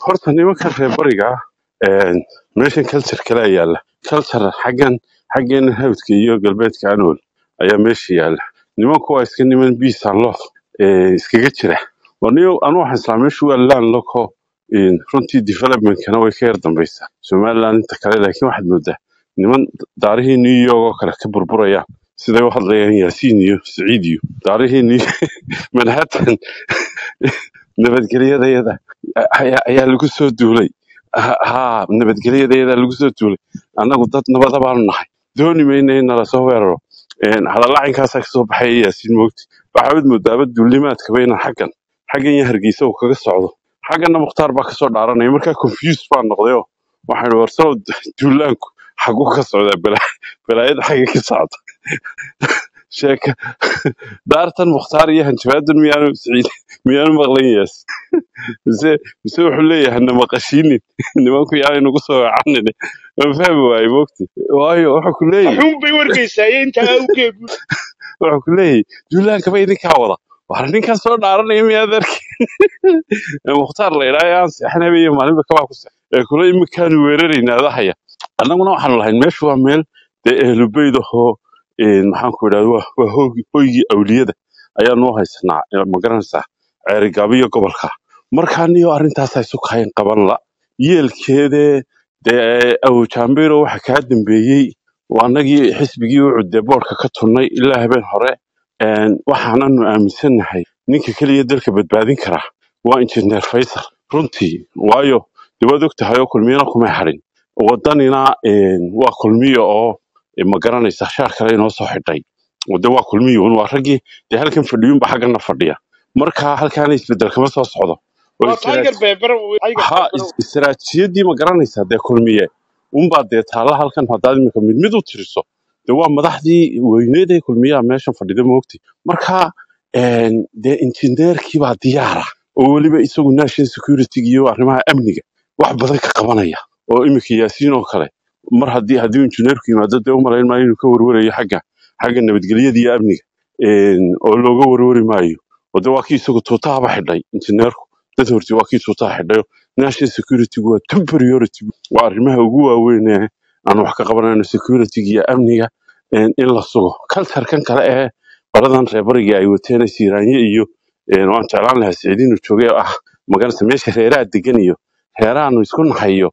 horta nimanka reer bariga ah een, meeshan culture kale yaalla culture xaggan xaggeena hawdka iyo galbeedka anol ayaa meesha yaalla nimanku waa iska niman peace and love ee, iskaga jira waniyo anu waxaan islaa meeshu waa land loco een, runtii developmentkana way ka yar dambaysaa somaliland inta kale laakiin waxaad moodaa niman daarihii new york oo kale ka burburayaan siday u hadlayaan yaasiin iyo siciid iyo daarihii new manhattan nabadgelyadayada ayaa ayaa lagu soo duulay ha ha, nabadgelyadayada lagu soo duulay annagu dad nabada baanu nahay dooni mayna in nala soo weeraro Een, hadallaacinkaasaa kasoo baxaya yaasiin moogti waxaad moodaaba duulimaadkaba inaan xaggan xaggan iyo hargeysa uu kaga socdo xagganna mukhtaar baa kasoo dhaaranaya markaa confused baan noqdayoo waxaan warsaw duulaanku xaguu ka socdaa balaa balaayada xagga ka socda sheeka daartan mukhtaar iyo hanjabaadan miyaanu siciid miyaanu maqlan yaas mise mise wuxuu leeyahay na maqashiinin nimanku yaanay nagu soo wacanin ma fahmi waaye moogti waayo wuxuu ku leeyahay waxuun bay wargeysaayeen intaa awgeed wuxuu ku leeyahay duulaankaba idinkaa wada war ninkan soo dhaaranaya miyaad arki mukhtaar la idhaa aan seexanaba iyo maalinba kabaa ku seex ee kule imikaanu weeraraynaa adahaya annaguna waxaanu lahayn meeshu waa meel dee ehlubeyd ahoo een, maxaan ku idhahda waa waa hoogi- hoygii awliyada ayaanu u haysanaa ee ma garanaysaa ceerigaabo iyo gobolka markaa niyo arrintaasaa isu kahayn qaban la yeelkeedee dee awojambiro waxa kaa dambeeyey waa annagii xisbigii u cudee boorka ka tunnay ilaa habeen hore een, waxaananu aaminsannahay ninka keliya dalka badbaadin kara waa injineer faysal runtii waayo dee waad og tahay oo kulmiyana kumay hadhin wadanina een, waa kulmiyo oo eh, ma garanaysa shaar kale inoo soo xidhay wade waa kulmiyo un waa raggii dee halkan fadhiyunba xaggana fadhiya marka halkaana isbedel kama soo socdo oo waa tiger istiraat- beber tiger ha beber is- istiraatiijiyadii ma garanaysaa dee kulmiye unbaa dee taalla halkan haddaad imika mid mid u tiriso dee waa madaxdii weyneed ee kulmiyaha meeshan fadhida moogti marka een, dee injineerkii baa diyaara oo weliba isagu national security iyo arrimaha amniga wax badan ka qabanaya oo imika yaasiin oo kale mar haddii haddii injineerku yimaado dee umalayn maayo inuu ka warwarayo xagga xagga nabadgelyada iyo amniga een, oo looga warwari maayo oo dee waa kii isagu tuutahaba xidhay injineerku dad horti waa kii tuutaha xidhayo national security waa top priority waa arrimaha ugu waaweyn ee aan wax ka qabanayno security iyo amniga een, in la sugo culture-kan kale ee qoladan reer bariga ay wateen siiraanye iyo een, waan jeclaan lahaa siciid inuu joogay oo ah magarata meesha reeraha degan iyo reerahaanu isku nahayo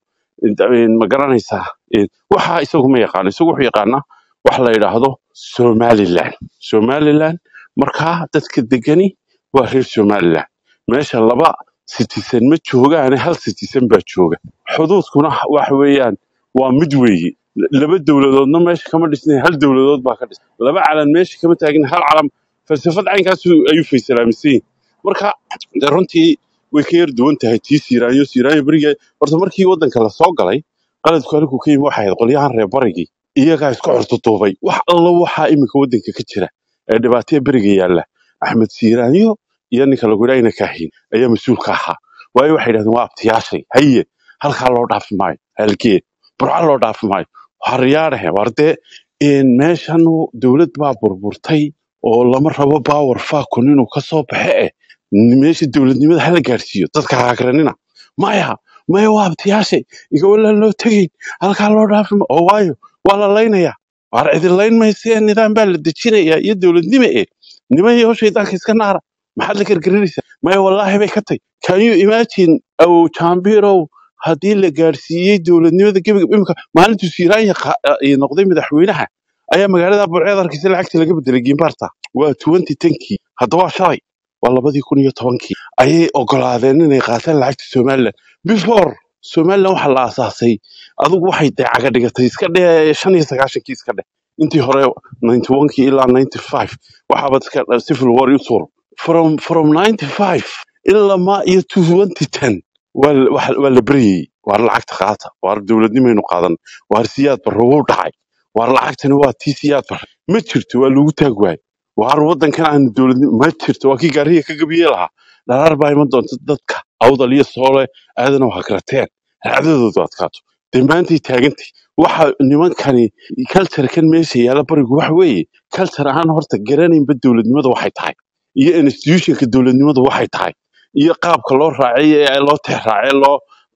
ma garanaysaa een, waxa isagu ma yaqaano isagu wuxuu yaqaanaa wax la yidhaahdo somaliland somaliland markaa dadka degani waa reer somaliland meesha laba citizen ma joogaane hal citizen baa jooga xuduudkuna waxa weeyaan waa mid weeye laba dowladoodna meesha kama dhisnay hal dowladood baa ka dhisnay laba calan meesha kama taagin hal calan falsafad caynkaas ayuu faysalaamisan yihin marka dee runtii way ka yar duwan tahay tii siiraanyo siiraanyo beriga horta markii wadanka lasoo galay qaladku halkuu ka yimi waxay ahayd qolyahan reer barigii iyagaa isku xurtutuubay wax allo waxaa iminka wadanka ka jira ee dhibaataya beriga yaalla axmed siiraanyo iyo ninka lagu yidhaa ina kaahin ayaa mas-uulka ahaa waayo waxay yidhahdeen waa abtiyaashay haye halkaa loo dhaafi maayo halgeed burca loo dhaafi maayo haryaadhahe war dee een, meeshan dowlad baa burburtay oo lama rabo power fakun inuu ka soo baxe eh meesha dowladnimada hala gaarsiiyo dadka haagranina maya maya waa abtiyaashay igawalaan loo tegayn halkaa loo dhaafi ma oo waayo waa la laynayaa waar idin layn maysee nidaam baa la dejinayaa iyo dowladnimo eh niman iyo shaydaanka iska naara maxaad la gargarinaysaa maya wallaahi bay ka tay can you imagine aw jambirow haddii la gaarsiiyey dowladnimada gebiga imika maalintuu siiraanya noqday madaxweynaha ayaa magaalada burceed arkaysa lacagta laga bedelay gimbarta waa twenty tenkii haddaba waa shalay waa labadii kun iyo tobankii ayay ogolaadeen inay qaataan lacagta somaliland before somaliland waxaa la aasaasay adigu waxay dee caga dhigatay iska dhe shan iyo sagaashankii iska dheh intii hore ninety onkii ilaa ninety five waxaaba iska civil war u tuur from from ninety five ilaa ma iyo twenty ten waa la waxa- waa la beryayey waar lacagta qaata waar dowladnimaynu qaadan waar siyaad barro wuu dhacay waar lacagtani waa tii siyaad barre ma jirto waa lagu taag waay waar wadankan aanu dowladnimo ma jirto waa kii gaariga ka gabiye lahaa dharaar baa iman doonta dadka awdal iyo soole aadana waa karateen raacdadoodu adkaato dee maantay taagantay waxa nimankani culturekan meesha yaalla barigu waxa weeye culture ahaan horta garanaynba dowladnimada waxay tahay iyo institutionka dowladnimadu waxay tahay iyo qaabka loo raacay ee loo tixraacay loo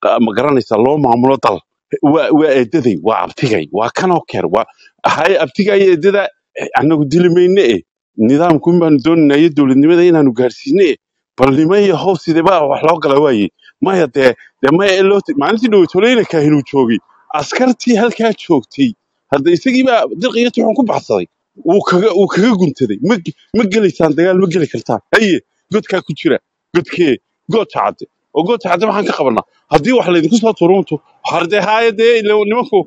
ah, ma garanaysaa loo maamulo dal waa waa eedaday waa abtigay waa kanoo keer waa hay abtigay eedada eh, anagu dili mayne e nidaamkun baanu doonayna iyo dowladnimada inaanu gaarsiine e bal nimaya how sideba wax loo gala waaye maya dee dee maya ee loo maalintii dhowtoleyna kaahinuu joogay askartii halkaa joogtay hadda isagiibaa dirqiyo tuxun ku baxsaday wuu kaga wuu kaga guntaday ma ge- ma gelaysaan dagaal ma geli kartaan haye godkaa ku jira godkee goodka cadde oo goodka cadde maxaan ka qabanaa haddii wax laydinku soo turunto hardee haaya dee ila nimanku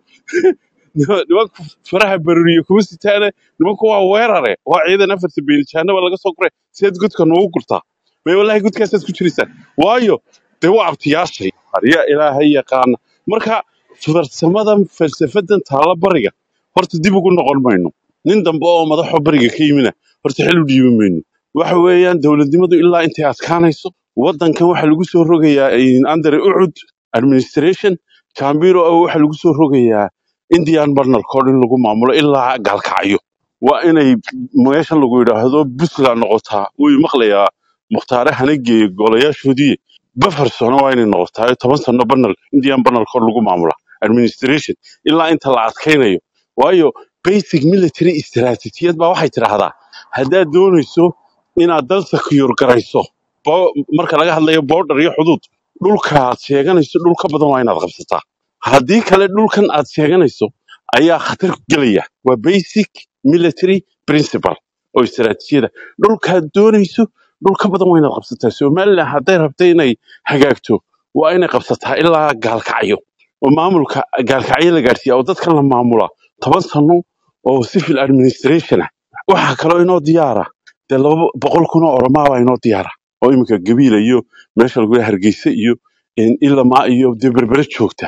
nima- nimanku faraha baruriyo kuma sitaane nimanku waa weerare waa ciidan afarta beelijaanaba laga soo guray sideed godka noogu gurtaa may wallahi godkaasaad ku jiraysaan waayo dee waa abtiyaashay arya ilaahay yaqaana marka farsamadan falsafadan taala bariga horta dib ugu noqon mayno nin dambe oo madaxo bariga ka yimina horta xil u dhiibi mayno waxa weeyaan dowladnimadu ilaa intay adkaanayso wadankan waxa lagu soo rogayaa in under ucud administration kambiro oo waxa lagu soo rogayaa indian barnal code in lagu maamulo ilaa gaalkacyo waa inay meeshan lagu yidhaahdo puntland noqotaa wuu maqlayaa mukhtaare hanageeye golayaashoodii bafar sano waa inay noqotaa toban sano barnal indian barnal code lagu maamula administration ilaa inta la adkaynayo waayo basic military istaraatijiyad baa waxay tidhaahdaa haddaad doonayso inaad dal secure garayso bo- marka laga hadlayo border iyo xuduud dhulka aad sheeganayso dhul ka badan waa inaad qabsataa haddii kale dhulkan aad sheeganayso ayaa khatar gelaya waa basic military principle oo istaraatijiyada dhulkaad doonayso dhul ka badan waa inaad qabsataa somalilan hadday rabta inay hagaagto waa inay qabsataa ilaa gaalkacyo oo maamulka gaalkacyo la gaarsiiya oo dadkan la maamula toban sano oo civil administration ah waxaa kaloo inoo diyaara dee laba boqol kun oo oromaa baa inoo diyaara oo iminka gabiila iyo meesha lagu yahay hargeysa iyo in ilamaa iyo dee berbere joogta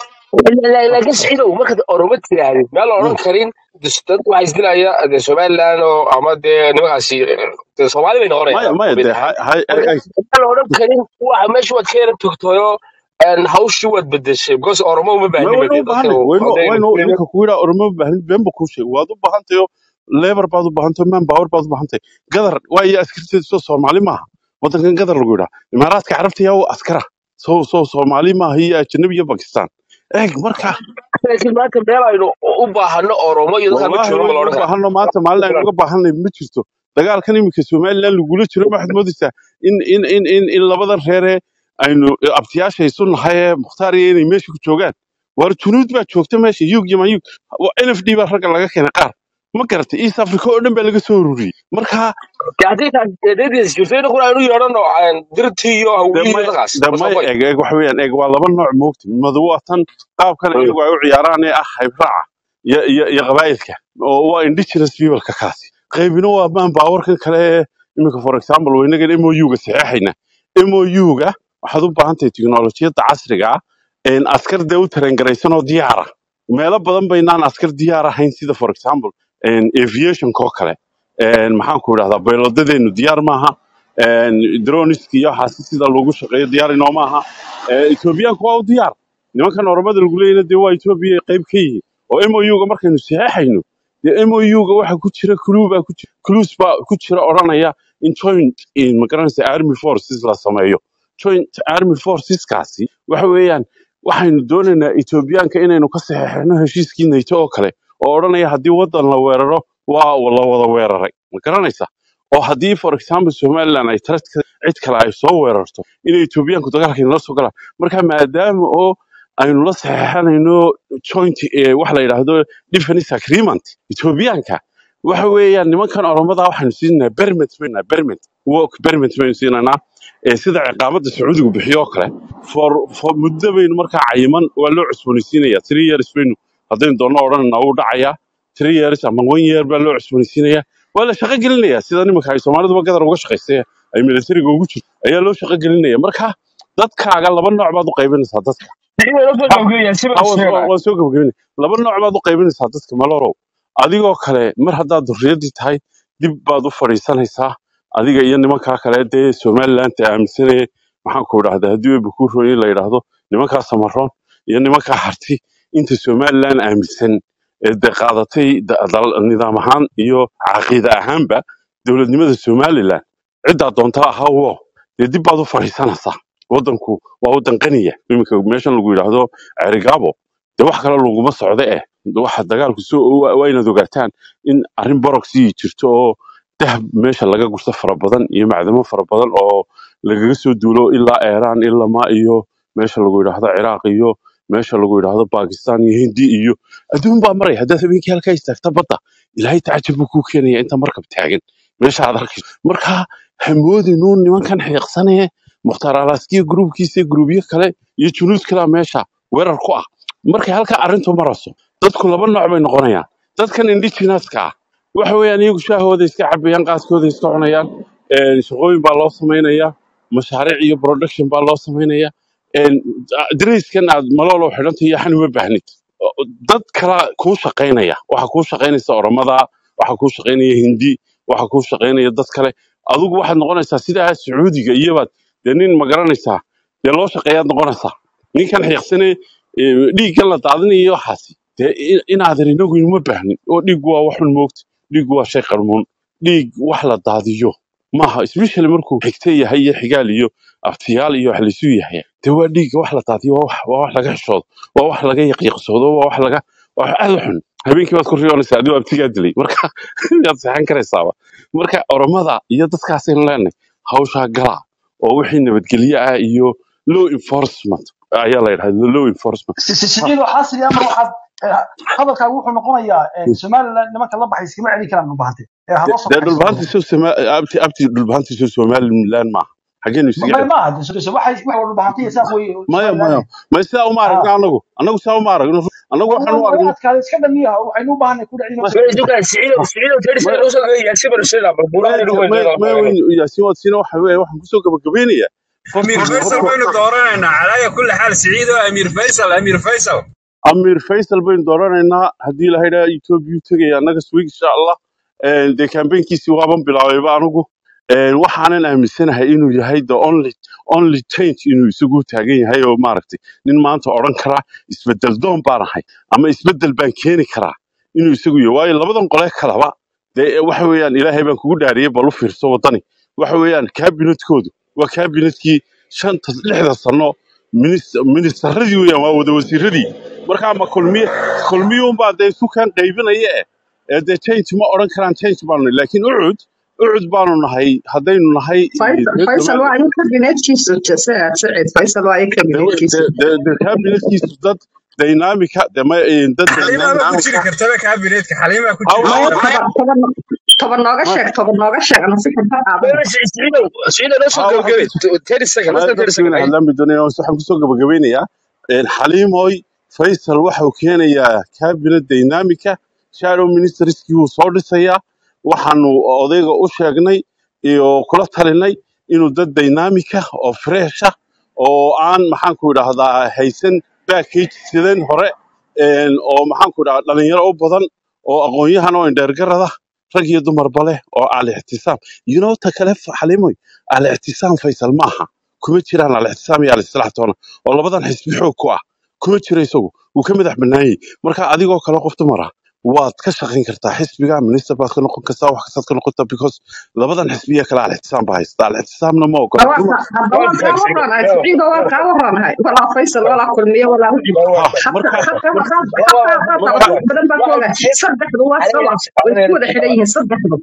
laakiin saxiidow markaad oromo tirahdid meel la odhan karin dus- dad waxaa isdilaya dee somaliland oo ama dee nimankaasi dee soomaali bay maya noqonayaan maya mid dee ahaan hay hay marka ay meel la odhan karin waxa meesha waad ka yara togtoyo een, hawshii waad bedeshay because oromo uma ma baahni waynu bade u dadka baahanay waynu hadday waynu ninka ku yidhaa oroma baahnid been ba kuu sheegay waad u baahantayo lebar baad u baahantayo man power baad u baahantahay gadar waa iyo askarteedu soo soomaali maaha wadankan gadar lagu yidhaa imaaraadka carabta yaa u askara soo soo soomaali maaha iyo ajanabi iyo bakistan eeg marka laakiin maanta meel aynu u baahano oromo iyo dadkaan ma wallaahi joogno ma la waynu odhan u karaa baahano maanta maalin aynu uga baahanay ma jirto dagaalkan iminka somalilan lagula jiro waxaad moodaysaa in in in in in labadan reere aynu abtiyaasha isu nahay ee mukhtaar iyo inay meesha ku joogaan war junuud baa joogta meesha yug iyo mayug n f d baa ragga laga keenay qaar ma garatay east africa oo dhan baa laga soo ururiyey marka dee haddii taas eedadiis jirto inaguna aynu yeedhano dirtii iyo de hawiyihii may dadkaas de ma soo may qoy eeg eeg waxa weeyaan eeg waa laba nooc moogta madu waa tan qaabkan iyagu ay u ciyaaraan ee ah haybraaca iyo iyo iyo qabaa'ilka oo waa indigenous peopleka kaasi qaybina waa maan baawarkan kale ee iminka for example waynagan mou-ga saxeexayna mou-ga waxaad u baahan tahay tiknolojiyadda casriga ah een askar dee u tarangaraysan oo diyaara meelo badan baynaan askar diyaar ahayn sida for example een aviationka oo kale een maxaan ku idhahdaa baylodadeenu diyaar maaha een droniski iyo waxaasi sida loogu shaqeeyo diyaar inoo maaha Ee, etoobiyaanku waa u diyaar nimankan oromada lagu leeyana dee waa etoobiya qayb ka yihiin oo mou-ga markaynu saxeexayno dee mou-ga waxa ku jira clue baa ku jira clues baa ku jira odhanaya in joint in magaranaysa army forces la sameeyo joint army forceskaasi waxa weeyaan waxaynu doonaynaa etoobiyaanka inaynu ka saxeexno heshiiskii nato oo kale oo odhanaya haddii wadan la weeraro waa la wada weeraray ma garanaysa oo haddii for example somaliland ay tara cid kale ay soo weerarto inay etoobiyaanku dagaalka inala soo galaan marka maadaama oo aynu la saxeexanayno joint eh, waxa la yidhaahdo defense agreement etoobiyaanka waxa weeyaan nimankan oromada waxaynu siinaa bermet bayna bermet work bermet baynu siinanaa ee sida ciqaamada sacuudigu bixiyo oo kale for for muddo baynu markaa cayiman waa loo cusboonaysiinaya three years baynu haddaynu doonno odhanayna wuu dhacayaa three years ama one year baa loo cusboonaysiinaya waa la shaqo gelinaya sida nimanka ay soomaaliduba gadar uga shaqaystay ay militariga ugu jirto ayaa loo shaqo gelinaya marka dadkaaga laba nooc baad u qaybinaysaa dadka inaynu soo ha gabagabeeyaan si ha baan waan soo sheegaya waan soo gabagabinay laba nooc baad u qaybinaysaa dadka malorow adigoo kale mar haddaad durriyaddii tahay dib baad u fadhiisanaysaa adiga iyo nimankaa kale dee somaliland aaminsanaya maxaan ku idhahdaa haddii weba kuu rooyin la yidhaahdo nimankaa samaroon iyo nimankaa harti inta somaliland aaminsan ee de qaadatay da- dal- nidaam ahaan iyo caqiide ahaanba dowladnimada somaliland ciddaa doonta ahaa wo dee dib baad u fadhiisanaysaa wadanku waa wadan qaniya iminka meeshan lagu yidhaahdo cerigabo dee wax kale laguma socdo eh waxa dagaalku soo waa waa inaad ogaataan in arrin boroxii jirto oo dahab meesha laga gurto fara badan iyo macdamo fara badan oo lagaga soo duulo ilaa iiraan ilama iyo meesha lagu yidhaahdo ciraaq iyo meesha lagu yidhaahdo bakistan iyo hindi iyo adduun baa maray haddaad habeenkii halkaa istaagta badda ilaahay tacajab buu kuu keenaya inta markab taagan meesha aad arkayso marka hamoodinuun nimankan xiiqsanee mukhtaar alaaskiya gruubkiisa gruubyo kale iyo junuud kalea meesha weerar ku ah markay halkaa arrintu marayso dadku laba nooc bay noqonayaan dadkan indigenouska ah waxa weeyaan iyagu shaahooda iska cabayaan qaaskooda iska cunayaan een, shaqooyin baa loo samaynayaa mashaariic iyo production baa loo samaynayaa een, dariiskan aad maloolo xidhanta iyo xan uma baahnid O- dad kala kuu shaqaynaya waxa kuu shaqaynaysa oromada waxa kuu shaqaynaya hindi waxa kuu shaqaynaya dad kale adigu waxaad noqonaysaa sidaa sacuudiga iyobaad dee nin ma garanaysaa dee loo shaqeeyaad noqonaysaa ninkan xiiqsane dhiiggan la daadinayo waxaasi dee in- inaadan inagu inuma baahnin oo dhiiggu waa waxun moogta dhiiggu waa shay qarmuun dhiig wax la daadiyo maaha especially markuu xigte yahay iyo xigaal iyo abtiyaal iyo wax laysu yahay dee waa dhiigga wax la daadiyo waa wax waa wax laga xishoodo waa wax laga yaqiiqsoodo waa wax laga waa wax aad u xun habeenkii baad ku riyoonaysaa adigoo abtigaa dilay marka yaad seexan karaysaaba marka oromada iyo dadkaasaynu leenahay hawshaa galaa oo wixii nabadgelye ah iyo law enforcement ayaa la yidhahda law enforcement Si- si- siciid waxaa sidii ama waxaad eh, hadalkaagu wuxuu noqonayaa eh, somaliland nimanka la baxay iskama celin karaan dhulbahante ee ha loo soo dee baxay dhulbahanti soo Soma- abti abti dhulbahanti soo somaliland maaha xageenu isaga ma cel ma aha de- waxay waxay dhulbahante iyo saaq wey maya somaliland maya maya sidaa uma ha aragna anagu anagu sidaa uma aragno anagu waxaan u way aragno adkaada iska dhamiya waxaynu u baahanay ku dhacin ma- Siciid dukaan Siciid Siciid tiri ma- sano loo soo geeyay si bar sida bal maya buuraan ugu maya weyn maya weyn yaasiin waad siina waxa weeye waxaan kusoo gabagabeynayaa امير horta فيصل horta بين دورنا على كل حال سعيد امير فيصل امير فيصل amiir faysal baynu dooranaynaa haddii la haydhaa etoobiya u tegaya annaga swig insha allah Een, dee kambeynkiisii waaban bilaabayba anigu Een, waxaanan aaminsanahay inuu yahay the only only change inuu isagu taagan yahay oo maaragtay nin maanta odhan karaa isbedel doon baan ahay ama isbedel baan keeni karaa inuu isagu yahay waayo labadan qole kalaba dee waxa weeyaan ilaahay baan kugu dhaariyey bal u fiirso wadani waxa weeyaan kaabinetkoodu waa kaabinetkii shanta lixda sano minis- ministaradii weeyaan waa wada wasiiradii markaa ma kulmiye kulmiyuunbaa dee isu kaan qaybinaya eh ee dee change ma odhan karaan change baanu nahay laakiin ucud ucud baanu nahay haddaynu nahay eh, faysal reer faysal somaliland waa in kabinetkiisu jase- sicid faysal waa in de kabinetkiisu de- de- de kabinetkiisu dad dynamica de ma eh, dad حليمه ما dynamic كنت كرتبه كابينيت حليمه كنت aw maya aw toban toban toban nooga ma sheeg toban nooga sheeg nasixid ha qaadan Siciid Siciid loo soo ha waxaan geeyay kusoo 30 second less walaal than 30 dadkii second inay hadlaan bay doonayaan waxaan kusoo gabagabeynayaa Een, xaliimoy faysal waxa uu keenayaa cabinet dynamica shadow ministerskii wuu soo dhisayaa waxaanu odayga u sheegnay iyo kula talinay inuu dad dynamica oo fresh ah oo aan maxaanku idhaahdaa haysan package sidan hore een, oo maxaanku idhahdaa dhalinyaro u badan oo aqoon-yahan oo indheergarada rag iyo dumarba leh oo al-ixtisaam you know ta kale xaliimoy al-ictisaam faysal maaha kuma jiraan al-ictisaam iyo al-islaax toona oo labadan xisbi xoog ku ah kuma jiro isagu wuu ka madax bannaanyay marka adigoo kale qof dumar ah waad ka shaqayn kartaa xisbiga minister baad ka noqon kartaa wax kastaad ka noqon kartaa because labadan xisbiya kale al-ictisaam baa haysta al-ictisaamna ma ogola waa dumar ka hadda waan kaa warranahay siciido waan kaa warranahay walaa faysal walaa kulmiye walaa wixii ha xataa marka xataa marka xataa xataa marka wax badan baa ka ogaa saddexdu waa sawa way ku wada xidhan yihiin saddexdu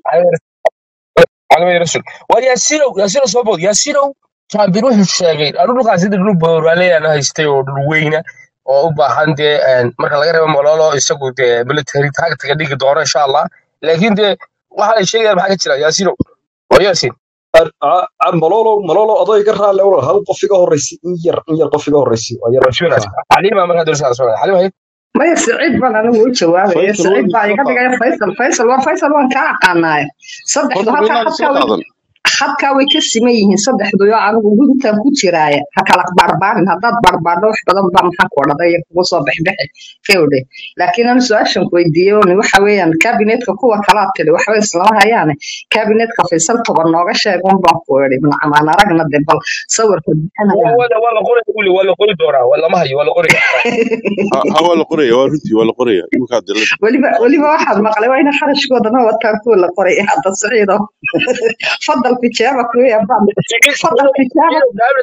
على رسول وياسينو ياسينو صوبود ياسينو كان بيروح الشاغين أنا لو قاعد يدري بور عليه أنا هيستي ودوينا oo u baahan dee een, marka laga reebo mololo isagu dee military tactic dhigi doono insha allah laakiin dee waxa ay sheegayaan maxaa ka jira yaasino waa yaasin Ar- a- a- malolo malolo adoo iga raalle walaal hal qof iga horreysay in yar in yar qof iga horreysay waa yar rasuulaas ha xaliima markaa dowlada soo xaliima hay maya siciid baan anigu u jawaabaya faysal siciid waynu baa isla iga qaadan dhigaya faysal faysal waa faysal waan kaa aqaanaaye saddexdu horta halkaa waynaan isla xadkaa way qaadan xadkaa way ka siman yihiin saddexdu yoo anigu gudubtaan ku jiraaya ha kala barbaarin haddaad barbaadho wax badan baa maxaa ku odhaday kugu soo bixbixi fewdhe laakiin anu su-aashan ku weydiiyey un waxa weeyaan kabinetka kuwa kalaa tiri waxba islama hayaane kabinetka faysal toban nooga sheeg un baan ku idhi macmaan aragna de bal sawirka bixinayaan wala wala qori wali wala qori doonaa wala ma hayo wala qori ha ha, waa la qoraya waa runtii waa la qoraya iminkaa dilada weliba weliba waxaad maqlay waa ina kharashkoodana wataan kuwa la qoray hadda siciido fadal tijaabak weya baan fadal tijaabak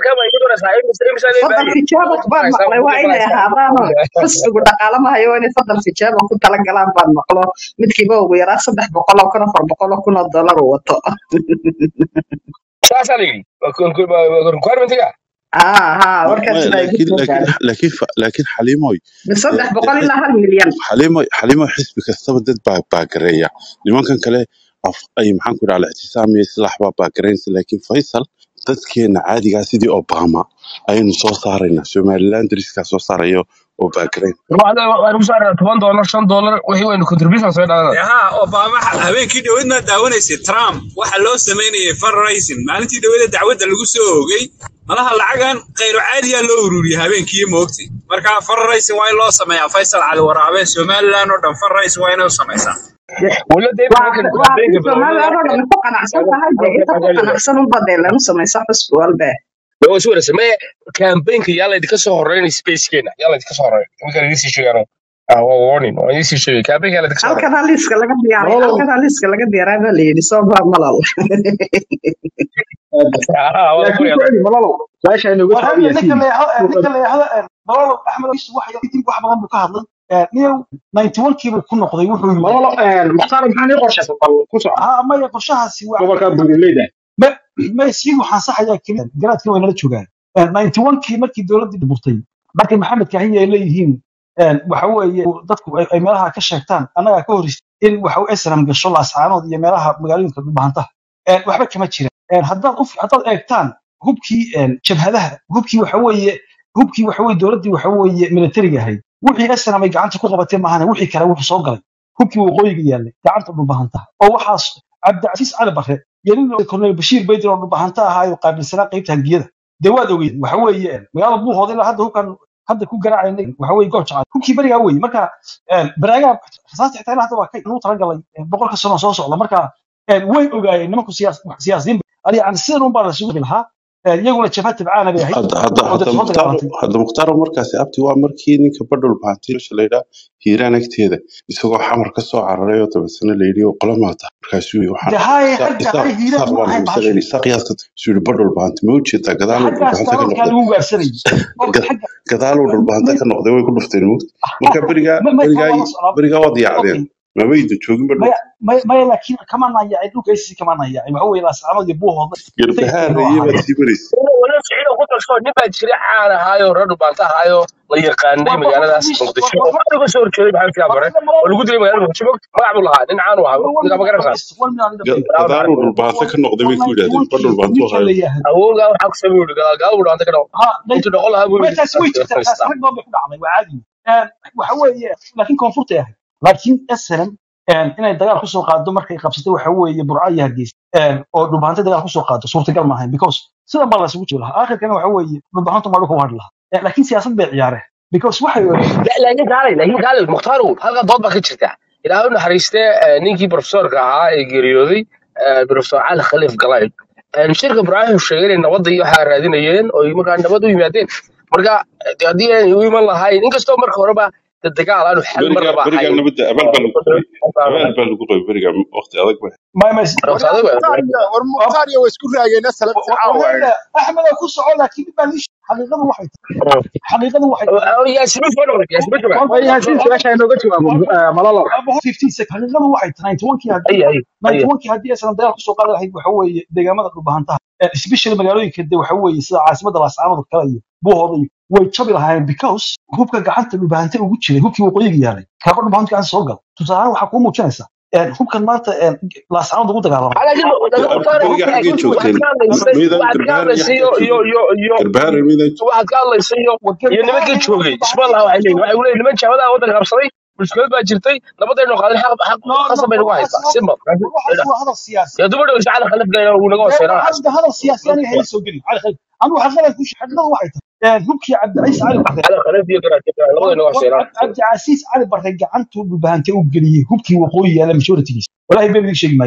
fadal tijaabak baan maqlay waa inay ahaadaano xisbigu dhaqaale ma hayo waa inay fadal tijaabak ku talagalaan baan maqlo midkiiba ugu yaraa saddex boqol oo kun afar boqol oo kun oo dollar uu wato saasaa la yidhi requirementiga haa haa warkaas maya baa igu laakiin soo laakiin gaaray laakiin fa- laakiin xaliimoy min dee saddex dee boqol xis- ilaa hal milyan xaliimoy xaliimoy xisbi kastaba dad baa baagareeya nimankan kale af ay maxaan ku dhaha ictisaam iyo islaax baa baagareynaysa laakiin faysal dadkeena caadigaa sidii obama ayaynu soo saaraynaa somaliland dariskaa soo saarayo oo baagareyn waxaan ku saarnaa toban dollar shan dollar wixii waynu contribution soo dhalanaa ها اوباما habeenkii dhaweyd ma daawanaysay trump waxa loo sameynayay fundraising maalintii dhaweyd dacwadda lagu soo oogay malaha lacagan khayro caadiya loo ururiyay habeenkii moogti marka fundraising waa in loo sameeyaa faysal cali waraabe somaliland oo dhan fundraising waa inay u samaysaa wala dee waa markan waa campaignka soomaalida oo bilowdada dhan ku qanacsan tahay dee inta ku qanacsan unba dee lanu samaysa xusbi walbe waa si wanaagsan mee campaignka yaa laydinka soo horeynay spacekeena yaa laydinka soo horeynay iminka laydin sii sheegaan ah waa warning waa idin sii sheegay campaignka yaa laydinka soo horeynay halkan liiska laga diyaaray malalow halkan liiska laga diyaaray baa layidhi soo baa malal ah waa la laakiin furayaa kuwani malalow su-aasha inooga war jawaabi hadda ninka yaasiin leexdo ninka leexdo malalo axmed isu wax dib wax badan buu ka hadlay niyow 91 kiiba ku noqday wuxuu yiri malalow mukhtaar maxaa nii qorshaysan bal ku soco ha maya qorshahaasi waa gobolka buuraleyda ma ma sii waxaan saxayaa keliya garaadkii way nala joogaan 91 kii markii dowladda burtay markay maxamed kaahiya ay leeyihiin waxa weeye dadku ay ay meelaha ka sheegtaan annagaa ka hor in waxa uu esram gasho laascaanood iyo meelaha magaalooyinka dhulbahantaha waxba kama jiraan haddaad u haddaad eegtaan hubkii jabhadaha hubkii waxa weeye hubkii waxa weeye dowladdii waxa weeye militariga ahayd wixii esram ay gacanta ku qabatay maahane wixii kale wuxuu soo galay hubkii waqooyiga yaallay gacanta dhulbahantaha oo waxaas cabdicasiis cali barre iyo nin korneel bashiir baydir oo dhulbahanta ahaa qaabilsanaa qaybta hangiyada dee waad ogeyd waxa weeye magaalada buuhood ilaa hadda hubkan hadda ku garaacayna waxa weeye goob jacay hubkii berigaa weeye marka baraagaa rasaasta xitaa ilaa hadda waa ka inuu talagalay boqolka sano soo socda marka way ogaayeen nimanku siyaas siyaasiyiin ali yani sidan un baa la isugu lahaa iyaguna jabhad tabcaana bay ahayd hadda hadda oo hadda dad soo mukhtaar dagaalantay hadda mukhtaar markaasi abti waa markii ninka badhul bahatay meesha la yidhaa hiiraan agteeda isagoo xamar ka soo cararay oo dabasana la yidhi oo qola maata markaasuu yidhi waxaan de haye isaaq xagga isaaq hay hiiraan isaaq ma baan ahayn isaga bahashu yidhi isaaq yaas suu yidhi badhul bahanta ma ujeedaa gadaaluu xaggaas dhulbahanta ka dalalkaa noqday lagu gaarsanayay marka Ga- xagga gadaaluu dhulbahanta may ka noqday way ku dhufteen mugta marka berigaa may may berigaa waa la socdaa berigaa waad yaacdeen okay mamaydan joogin maya badhulka maya maya laakiin kama naayacay dhulka ICC kama naayacay waxa weeye laascaanood iyo buuhooda garbahaar sayidkeenu iyo ahaayeen baad sii maraysa wala ficilo ku tasho nin baa jira caan ahaayo reer dhubaanta ahaayo la yaqaanay waa magaaladaas boqorkiisa muqdisho waa oo boqor waxaa uga soo horjeeday maxamed siyaab hore warqada oo malalo lagu dilay magaalada muqdisho magac buu lahaa nin caan u ahaa war ninka ma garanaysaa dhamays war minaan Ga- dhamayn Bravo, gadaaluu bravo. dhulbahanta ka noqday war bay ku yidhahdeen 91 badhul kii bahantuu ninka hayo la yahdo awowgaa waxaa ku sameeyey gadaal gaal buu dhaanta ka dhaw ha day intuu dhaqo lahaa buu ma yidhi taasi way jirtaa taasi rag badan bay ku dhacday waa caadi waxa weeye laakiin koonfurtay ahayd laakiin SNM inay dagaal kusoo qaado markay qabsatay waxa weeye burca iyo hargeysa oo dhulbahanta dagaal kusoo qaado suurtagal ma ahayn because sidan baa la isugu jiri lahaa aakhirkana waxa weeye dhulbahantu maa dhulka u hadhi lahaa laakiin siyaasad bay ciyaareen because waxay ogaadeen La- laakiin gaalay laakiin gaalay mukhtaaro halka dood baa ka jirta ilaahay u naxariistee eh, ninkii profesorka ahaa ee geeriyooday eh, profesor cali khaliif galayl Eh, shirka ibraahim sheegay inay nabadda iyo waxaa raadinayeen oo ay markaa nabad u yimaadeen marka eh, dee haddii aanay u iman lahayn inkastoo marka horeba dee dagaal aanu xal berigaa marnaba berigaa ahayn nabadda abaal baa lagu qabay abaal baa lagu qabay berigaa waqti adag ba ما ما Marka waryaa adigu mukhtaar iyo war mukhtaar iyo waa isku raageen asalaam caawa وهذا احمد اكو سؤال لكن ما ليش حقيقه واحد حقيقه واحد yaasmin soo dhaway yaasmin jooga waa yaasiin su-aasha inooga jawaabo eh, malalow ابو 15 سكند حقيقه واحد 91 كي ay هدي ay ay 91 كي هدي اصلا دغال kusoo qaada lahayd waxa weeye deegaamada dhulbahantaha especially magaalooyinka de waxa weeye sida caasimada laascaanood kale iyo buuhooda iyo way jabi lahaayeen because hubka gacanta dhulbahanta ugu jiray hubkii waqooyiga yaalay kaaba dhulbahanta gacanta soo gal tusaale waxaa kuu muujinaysa hubkan maanta laascaanood ugu dagaalamay laakiin laakiin mukhtaar berigaa xaggay waxaad joogteen ka hadlaysay miydaan waxaad ka garbahaar iyo hadlaysay xaggaa iyo iyo joogeen iyo iyo garbahaar miydaan waxaad ka hadlaysay iyo iyo nimankii joogay isma laha waxay leeyihin waxay leeyihin niman jahadaha waddanka qabsaday mushkilad baa jirtay nabadaynu qaadin xaq xaq no no qasab bay nagu waxaas haysaa simba waxaas waa hadal siyaasi ya duba dhow shacala khalif gayna uu naga hooseynaa waxaas هذا هذا السياسي انا هي سو قلي على خير انا حقنا كل شيء حقنا واحد هبكي عبد العزيز علي برده shacala khalif iyo garaajada labadaynu naga hooseynaa عبد العزيز علي برده قعنته ببهانته وقليه هبكي وقوي على مشورتي والله بيبي شيء ماي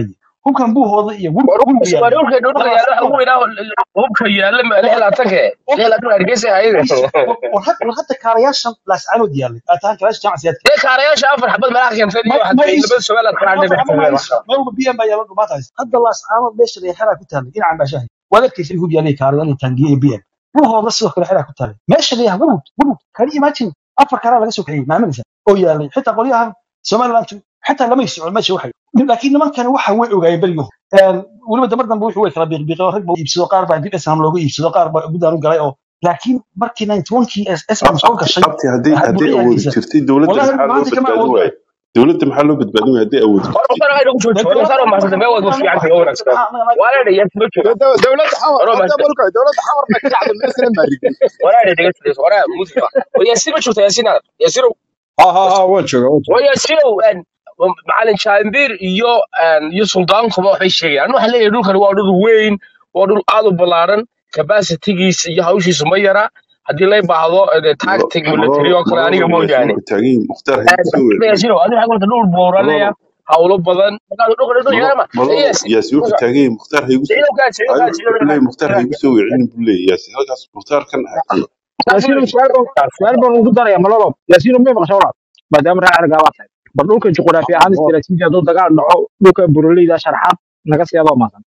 hubkan buuhooda iyo wur wurbu waa yaalla dhulka dhulka labaas yaalla waxa dhowr ugu weynaa hubka yaalla ma lix laatanke lix laatan hargeysa hayde war had- war hadda kaarayaashan laascaanood yaallay ataan kaarayaasha jamacsiyaadka dee kaarayaasha afar xabad meelaha keentay iyo ma waxaad ma bay is labada sugaal aad war kala afar ama ma is dhigtay meel walba biyan baa yaalla dhumaata haysta hadda laascaanood meesha la xeraa ku taallay dhinacan baashahay waad arkaysa hub yaallay kaarayaal iyo taangiye iyo biyan buuhooda sidoo kale xeraa ku taallay meesha la yaha wurud wurud kani imagine afar karaa laga soo kaxiyey maaminaysa oo yaallay xitaa qolyahan somaliland xitaa lamay socon meesha waxay laakiin nimankani waxa way ogaayeen berigo weliba damar dambe wuxuu way kala biiqbiiqeen oo rag baa iibsado qaar baa dib esam looga iibsado qaar baa guddaan u galay oo laakiin markii 91kii esam soo gashay abti haddii haddii awoodi burciyaankiisa jirtay dowladda wallahi maxaa loo maanta kama badbaadin awood waaye dowladda maxaa loo badbaadin waaye haddii awoodi war jirtay waxaan ahay ugu dee joogo war dowladda waxaan ma xasada meel wada dowladda fiican oo wanaagsan waa la dhigay ma joogo Do- dowladda xamar war ma hadda marka dowladda xamarna ka kacda meesna maarigay war la dhigay war muusiga war yaasiin ma joogtaa yaasiin aad yaasiin ha ha ha waan joogaa waan war joogaa yaasiin macalin jaambir iyo iyo suldaankuba waxay sheegayaan waxaan leeyahay dhulkani waa dhul weyn waa dhul aad u ballaaran capacitigiisa iyo hawshiisu ma yara haddii lay baahdo eh, tactic military oo kale aniga malolo yaasiin mooyaane wuxuu taagan yahay mukhtaar haygu soo weerareen yaasiin adiga waxaa kulta dhul booranaya malolo hawlo badan markaad dhulka dhul yeelama malolo yaasiin yaasiin wuxuu taagan yahay mukhtaar haygu soo ciidankaas ciidankaas wuxuu leeyahay mukhtaar haygu soo weerareen buu leeyahay yaasiin halkaas mukhtaarkan hakiye yaasiin su'aal baan su'aal baan ugu daraya malolo yaasiin ma maqasho walaal maadaama reer argaa baa tahay bal dhulka juqraafi ahaan istiraatiiji hadduu dagaal dhaco dhulka buraleyda sharxaad naga siyaadoo maasan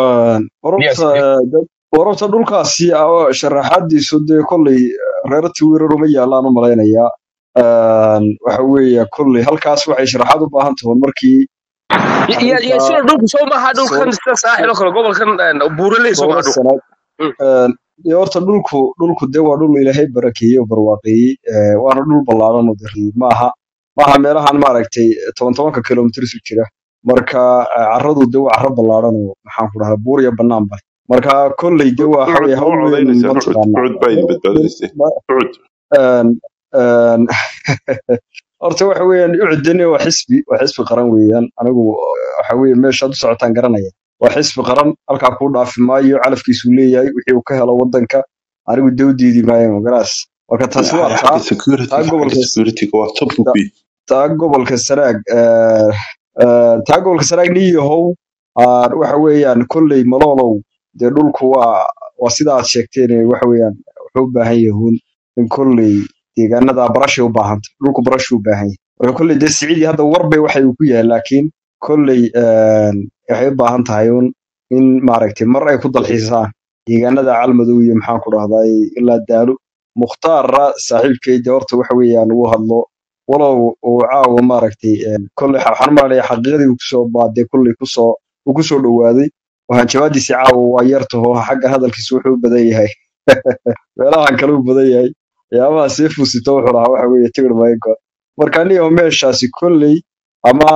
yes wararta wararta dhulkaasi ah, sharaxaadiisu dee kolley reer tiwirar uma yaalaan u malaynayaa waxa weeye kolley halkaas waxay sharaxaad u baahan tahay markii arrinta yaasiin dhulku soo maaha soo dhulkan sida saaxil oo kale gobolkan buuraley soo soola maaha dhulku sanaad dee horta dhulku dhulku dee waa dhul ilaahay barakeeyey oo barwaaqeeyey eh, waana dhul ballaaran oo dee maaha maaha meelahan maaragtay toban tobanka kilomitir isu jira marka eh, carradu dee waa carro ballaaran oo maxaan ku dhahaa buur iyo bannaan bale marka kolley dee waa waxa ucud weye ma hawl u weyn codaynaysaa ma ucud taqaanaa ucud baa idin badbaadinaysay ucud een een horta waxa weeyaan ucudani waa xisbi waa xisbi qaran weeyaan anigu waxa weeye meeshaad u socotaan garanaya waa xisbi qaran halkaa kuu dhaafi maayo calafkiisuu leeyahay wixii uu ka helo wadanka anigu dee u diidi maayo magaraas marka taasi waa xagga taa security taa xagga gobolka security waa top ta- ubi taa gobolka sanaag eh, eh, taa gobolka sanaag niyahow ah, waxa weeyaan kolley maloolow dee dhulku waa waa sida aad sheegteen waxa weeyaan wuxuu u baahan yahuun in kolley deegaanada barashay u baahanta dhulku barashuu u baahan yahay marka kolley dee siciidii hadda warbay waxay uu ku yahay laakiin kolley een, waxay u baahan tahay un in maaragtay mar ay ku dalxiisaan deegaanada calmadow iyo maxaan ku dhahday ilaa daalo mukhtaarra saaxiibkay dee horta waxa weeyaan uu hadlo walow uu caawa maaragtay een, kolley xa- waxaan u malaynayaa xaqiiqadii uu kusoo baaday kolley kusoo uu kusoo dhowaaday waxaan jawaabdiisi caawa waa yartaho xagga hadalkiisu wuxuu u badan yahay meelahan kale u badan yahay waxyaabaha sii fusito wuxuu lahaa waxa weeye tigir maygo marka aniga meeshaasi kolley ama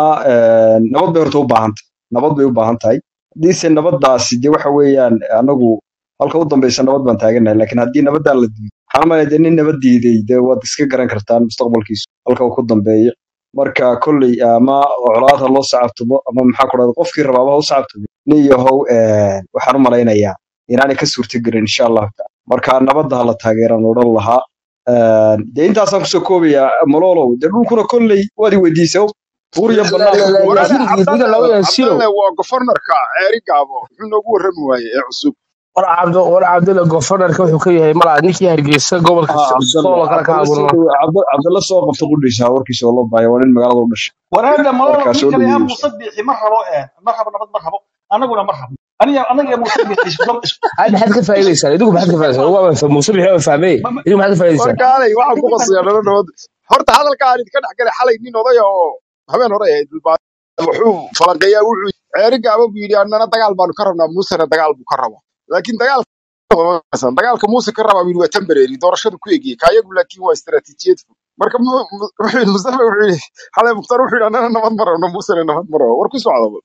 een, nabad bay horta u baahan tahay nabad bay u baahan tahay haddiise nabadaasi dee waxa weeyaan anagu halka u dambeysa nabad baan taaganahay laakiin haddii nabadaan la diido waxaan malaya dee nin nabad diiday dee waad iska garan kartaan mustaqbalkiisu halka uu ku dambeeyo marka kolley ama colaad ha loo sacabtumo ama maxaa ku dhahda qofkii rabaaba ha u sacabtumo nin yahow een, waxaan u malaynayaa inaanay ka suurtagelin insha allahu taala marka nabadda ha la taageeraan odhan lahaa Een, dee intaasaan kusoo koobayaa malolow dee dhulkuna kolley waad i weydiisay buur iyo bannaan dhulku walaal yaasiin weeyaan diga cabdalle loo yaasiino cabdalle waa gofornarka ceeri gaabo muxuu noogu warrami waayey ee cusub war cabdo war cabdilla gofanarka wuxuu ka yahay malaa ninkii hargeysa gobolka ها عبد soolo الله kale ka عبد الله abuurma سو عبد عبد الله سو قفت قديش وركيس والله باي وين مقالة ودش waraada malolo markaa soo ninkan yaa dhaweeyey muuse biixi ma rabo ee ma rabo nabad ma rabo anaguna ma rabo aniga anaga muuse biixi isku isku هاي maxaad ka faa'iideysaan idigu maxaad ka faa'iideysaan waa waan muuse bixi waan fahmay ma ma idigu maxaad ka faa'iideysaan warkaalay waxaan ku ninkan qasaya nala nabad horta hadalka aan idinka dhex galay xalay nin odaya oo habeen hore ahayd Bilbao, wuxuu falanqeeyaa wuxuu ceeri gaabo buu yidhi annana dagaal baanu ka rabnaa muusena dagaal buu ka rabaa laakiin dagaal dagaalka muuse ka rabaa buu yidhi waa temporary doorashadu ku egiyey kaayagu laakiin waa istaraatiijiyad fog marka mu- mu- wuxuu yidhi mustafa wuxuu yidhi xalay mukhtaar wuxuu yidhi annana nabad ma rabno muusena nabad ma rabo war ku socda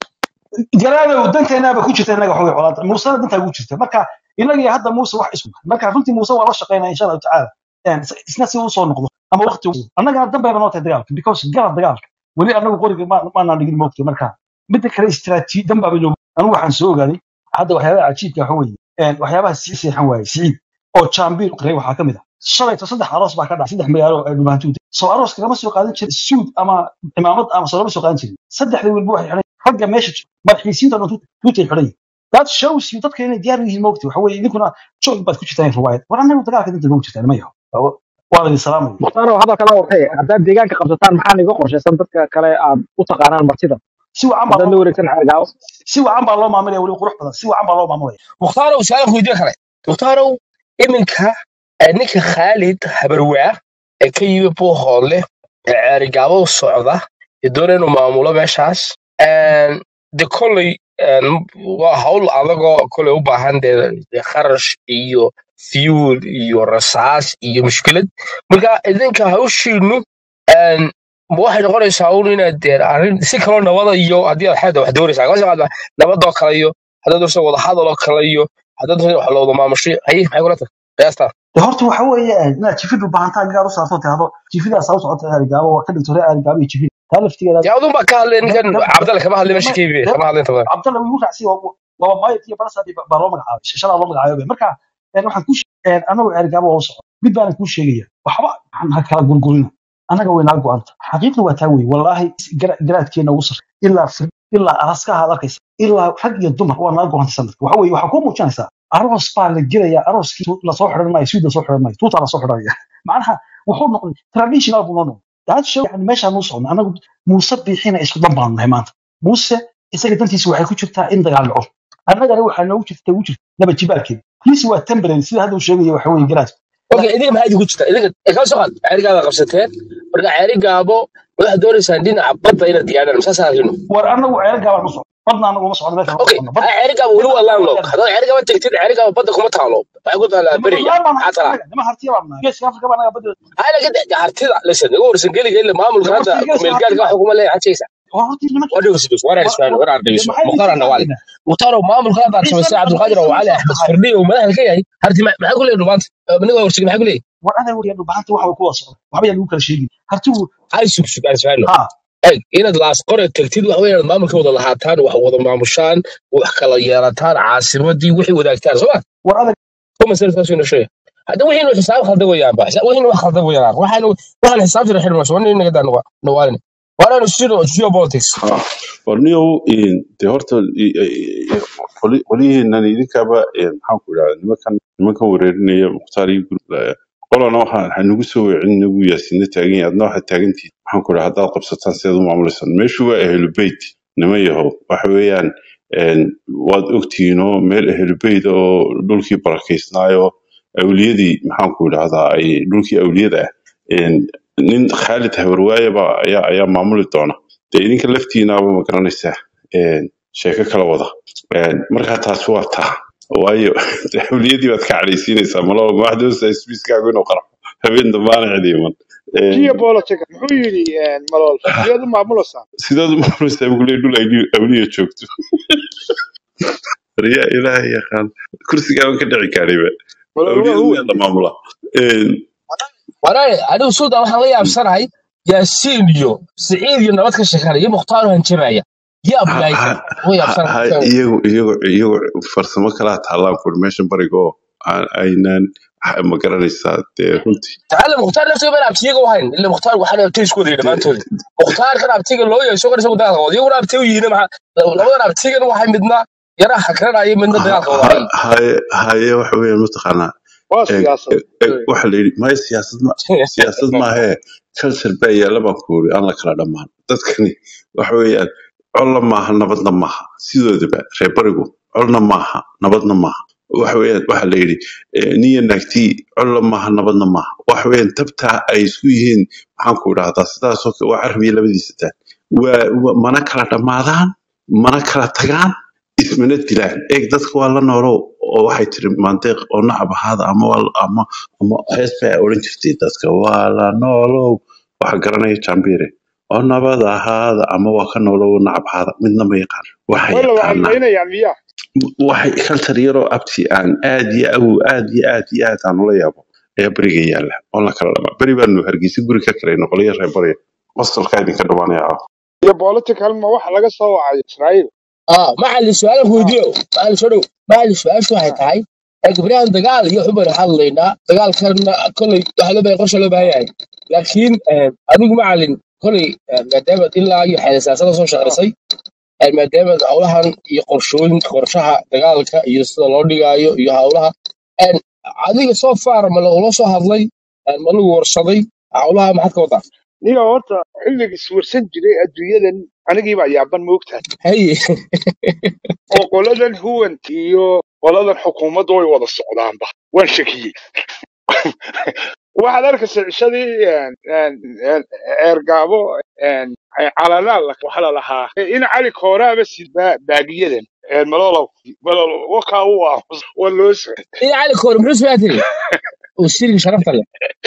garaadow danteenaaba ku jirta inaga xogay colaad muusena dantaa ugu jirta marka inagii hadda muuse wax isku marka runtii muuse waa la shaqeynaya insha allahu tacaala Een, is- isna si uu soo noqdo ama waqti uu- annagana danbayba noo tahay dagaalka because garab dagaalka weli anagu qoriga ma- maanaan dhigin moogtay marka midda kale istiraatiiji danbaaba inoogu anigu waxaan soo ogaaday hadda waxyaabaha cajiibka waxa weeye een, waxyaabaha sii seexan waaye siciid oo jaambiir qray waxaa ka mid ah shalayto saddex aroos baa ka dhacay saddex magaalo ee dhumaantuuda soo arooska lama soo qaadan jirin suud ama cimaamad ama soo lama soo qaadan jirin saddexda wilba waxay xidhan ragga meesha madaxiisiinta dhan tuutay xidhan yihiin that shows you dadka inay diyaar u yihiin moogti waxa weeye idinkuna joog baad ku jirtaan riwaayad war annagu dagaalka dinta ugu jirtaan ma yaho waa la idin salaamaya mukhtaaro hadalka la wartay haddaad deegaanka qabsataan maxaa niga qorshaysan dadka kale aad u taqaanaan martida si wacan baa haddaad loo la wareegsan xergaawo si wacan baa loo maamulaya weli qurux badan si wacan baa loo maamulaya mukhtarow su-aal weydiin kale mukhtarow iminka eh, ninka khaalid habarwaa ee ka yimi buuhoodle ee ceerigaabo u socda ee doona inuu maamulo meeshaas een, de kolley een, waa hawl adagoo kolley u baahan dee dee kharash iyo fuel iyo rasaas iyo mushkilad marka idinka hawshiinu een, ma waxay noqonaysaa un inaad dee arrin si kaloo nabada iyo haddii aad xeeda wax doonaysaa kama soo nabadoo kale iyo haddaad doonaysa wada hadaloo kale iyo haddaad doonaysa wax looda maamushay haye maxay kula tahay qiyaastaa de horta waxa weeye inaad jifid u baahantaa gaar u saarto tahdo jifidaas ha u socota arigaabo waa ka dhigto reer arigaabo iyo jifid taa laftigeeda dee adun baa ka hadlay ninkan cabdalle kama hadlay meesha kaybi kama hadlay inta badan cabdalla wuu raacsi waaba maayad iyo barasa baa loo magacaabay shashadaa loo magacaabay marka een, waxaan ku anagu arigaabo waa u socda mid baanan kuu sheegaya waxba waxaan ha kala gurgurina annaga way naa go-anta xaqiiqda waa taa weye wallaahi gara- garaadkeena ugu sarre ilaa fir ilaa araskaha aad arkaysa ilaa rag iyo dumar waa naa go-anta sanadka waxa weye waxaa kuu muujinaysaa aroos baa la gelaya arooskii tu- lasoo xidhan maayo suud lasoo xidhan maayo tuutaa lasoo xidhanaya macnaha wuxuu noqday traditional buu noo noqday daad show yani meeshaan nuu socno anagu muuse biixina isku dan baanu nahay maanta muuse isaga dantiisa waxay ku jirtaa in dagaal dhaco annagana waxaa noogu jirta ugu jirta nabad jibaalkeeda kiisi waa temporary sida hadda uu sheegaya waxa weye garaadku okay idinka maxaa idinku jirta idinka ee kala soo qaad ceerigaaba qabsateen marka ceerigaabo waxaad doonaysaan dhinaca badda inaad diyaaraan masaasaa arino war anagu ceer gaabaan u socno badna anagu uma socno meesha okay socno bad ceerigaaba weli waa landlock haddaad ceerigaaba tegtid ceerigaaba badda kuma taalo waxay ku taalaa nima beriga laan baan maxaa talaa anaga nima hartiya baan nahay geeska afrika baan naga badda hayna ka hartida listen iga warsan geliga ila maamulka war hadda horta geeska kumeelgaarka hartiya waxa kuma leeyahay xajaysa war horta nimanka waa dhegeyso dhegeyso war war isfahan war war dhegeyso maxay mukhtaar idinka nawaali hadlayna mukhtaar maamulka hadda aad ciise samaysay ma cabdulqaadir oo ciise cali ma soo axmed baxay firdhi oo madaxda ka yahay harti ma- maxaa ku leeyahay dhumaanta aniga waa warsigay maxaa ku leeyahay war adeer war yadhu bahanta waxa ku wada socda waxba yaa lagu kala sheegin hartigu hay sug sug aan isfahanno ha eg inaad laas qore tagtid waxa weeye inaad maamulka wada lahaataan wax wada maamushaan wax kala yeelataan caasimadii wixii wadaagtaan soo ma war adeer kuma sartaas ina sheegay hadda wixii inuu xisaab khaldan weeyaan ba xisaab- wixii inuu wax khaldan weeyaan waxaan waxaan xisaab jira xidhma soo nin naga daan nawaalin waana siro geopolitics ha warniyow de horta i- i- i- qoli- qolyihiinan idinkaaba een, maxaan ku idhahda nimankan nimankan wereerinaya mukhtaar iyo gurub qolana waxa waxaa nagu soo weecin nagu yaasina taagan yahay adna waxaad taagantihin maxaan ku idhahda haddaad qabsataan sidaad u maamulaysan meeshu waa ahlubeyt niman yahow waxa weeyaan een, waad ogtihiinoo meel ahlubeyt oo dhulkii barakaysnaayo awliyadii maxaan ku idhahdaa ay dhulkii awliyada ah een, nin khaalid habarwaaye baa ayaa ayaa maamuli doona dee idinka laftiinaaba ma garanaysaa een, sheeko kala wada Een, marka taasi waa taa waayo xawliyadii baad ka cadhaysiinaysaa malaba waxaad doonaysaa sbiiskaagu inuu qarxo habeen dambaana cidi iman Een, geopolitics muxuu yidhi malool sideed u maamulaysaa sidaad u maamulaysaa buguley dhul awliya awliya joogto riyaa ilaahay yaqaan kursigaaban ka dhici kaariba malool waa awliyadu huwan miyaa la maamulaa Een, walaal anigu suudan waxaan la yaabsanahay yaasiin iyo siciid iyo nabad ka sheekanaya iyo mukhtaar hanjabaya yaa ha- bilaaysan ha- uga ha- yaabsanahay ha- iyagu iyagu iyagu farsamo kalaa taallaan kur meeshan bariga oo aan- aynaan ma garanaysaa dee runtii تعلم مختار نفسه بين ابتيغا وهين اللي مختار وحنا ابتيغ سكود اللي ما انتودي مختار كان ابتيغا لو يسو كان سو داغ ودي ولا ابتيغ يينا ما لو لو ابتيغا waxay midna yara xakran ay midna dagaal Ha- wadaay ha- haye haye waxa weeyaan mataqaanaa waa eeg siyaasad eeg waxa la yidhi maya siyaasad ma siyaasad maahee culture baa yaalla baan ku yidhi aan la kala dhammaan dadkani waxa weeyaan colla maaha nabadna maaha sidoodaba reer barigu colna maaha nabadna maaha waxa weeyaan waxa la yidhi eh, niya naagtii colla maaha nabadna maaha waxa weeyaan tabtaa ay isku yihiin maxaan ku idhahdaa sidaasoo kale waa carbiya labadiisa taan waa waa- mana kala dhammaadaan mana kala tagaan ismana dilaan eeg dadka waa la noolow oo waxay tiri maandeeq oo nacab ahaada ama waa ama ama hees bay odhan jirtay dadka waa la noolow waxa garanaya jambire oo nabad ahaada ama waa ka noolow nacab ahaada midna ma yaqaan waxa wala waxay yaqaanaa laynayaan miyaa waxay kaltar yaroo abti aan aad iyo aw aad iyo aad iyo aad aan ula yaabo ayaa beriga yaalla oo la kala dhamaa beri baanu hargeysa guri ka kalayno qolyo reer bariga qostalkaa idinka dhawaanaya ah iyo political ma waxa laga soo wacay israa'iil ah maxal su'aal weydiyo maxal soo dhow maxal su'aashu waxay tahay ee gabriyahan dagaal iyo xubar hadlaynaa dagaalkan kolay waxa loo baahay qorshe loo baahan yahay laakiin eh, adigu macalin kolay eh, maadaama ilaa iyo xeesaasada soo ah shaqaysay een, maadaama howlahan iyo qorshooyinka qorshaha dagaalka iyo sida loo dhigaayo iyo howlaha een, adiga soo far ma lagula soo hadlay een, ma lagu warsaday howlaha maxaad ka wadaa niga horta xilliga iswarsan jiray adduunyadan anigii baa yaaban moogtahay haye oo qoladan huwant iyo qoladan xukuumadda way wada socdaanba waan shakiyey waxaad arkaysa cishadii een, een, een, eergaabo een, calalaal waxa la lahaa in cali kooraaba sid baa- baagiyadan een, malolow malolow wakaa u ah waa loo socday ina cali koor muxuu soo tiri uu sirigi sharafta leh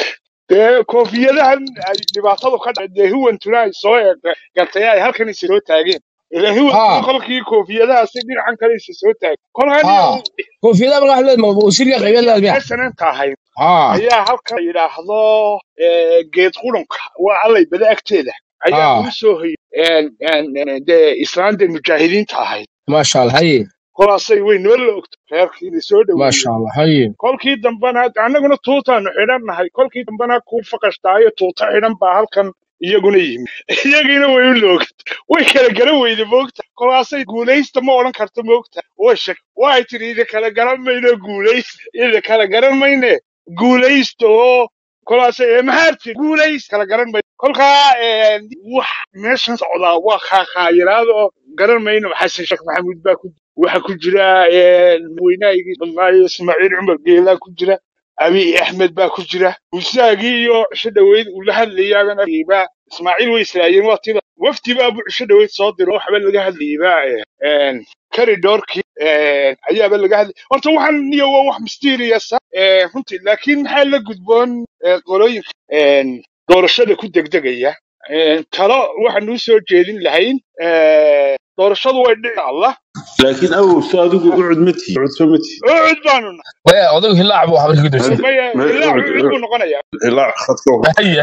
dee koofiyadahan ay dhibaatadu ka dhacday dee huwantuna ay soo eeg- gartay ay halkan isa soo taageen ilaa huwantuna ha kolkii koofiyadahaasi dhinacan kale isa soo taagay kolkan ha koofiyada markaa waxaa leedahay uu siriga qaybeed leedahay miya snanta ahayd ha ayaa halkan yidhaahdo eh, geed qurunka waa allay bada agteeda ayaa ha lagu soo hoyay een, een, een, dee islaanta mujaahidiinta ahayd maasha allah haye kolaasay way noo la ogto reerkiina soo maasha dhaweeyey allah haye kolkii dambana annaguna tuutaanu xidhannahay kolkii dambana ku faqashtaayo tuuta xidhan baa halkan iyaguna yimi iyagiina way u loogta way kala garan weyde moogta kolaasay guulaysta ma odhan karto moogta way shak waxay tidhi idin kala garan mayno guulaysta idin kala garan mayne guulaysta oo kolaasay "Ee, maxaad tidhi guulaysta kala garan mayno kolkaa een, wax meeshan socdaa waa khaakhaayiraad oo garan mayno xasan sheekh maxamuud baa ku waxa ku jira een, madaxweynahaygii badnaayo ismaaciil cumar geelaa ku jira abiy axmed baa ku jira musaagii iyo cisho dhaweyd uu la hadlayaabana baa ismaaciil way islaayeen waa tiba wafdi baa bu cisho dhaweyd soo diro waxba laga hadlayay baa een, karidoorkii een, ayaaba laga hadlay horta waxaan niyo waa wax mysterious ah een, runtii laakiin maxaa la gudboon ee, qolooyinka een, doorashada ku degdegaya een, talo waxaan u soo jeedin lahayn een, doorashadu way dhici allah laakiin awow so adigu u cud mati cud soo mati ucud baanu nahay waya odagu hilaac buu habarka gudubsan maya ma ilaa ucud ucud buu noqonayaa ilaa khadka haye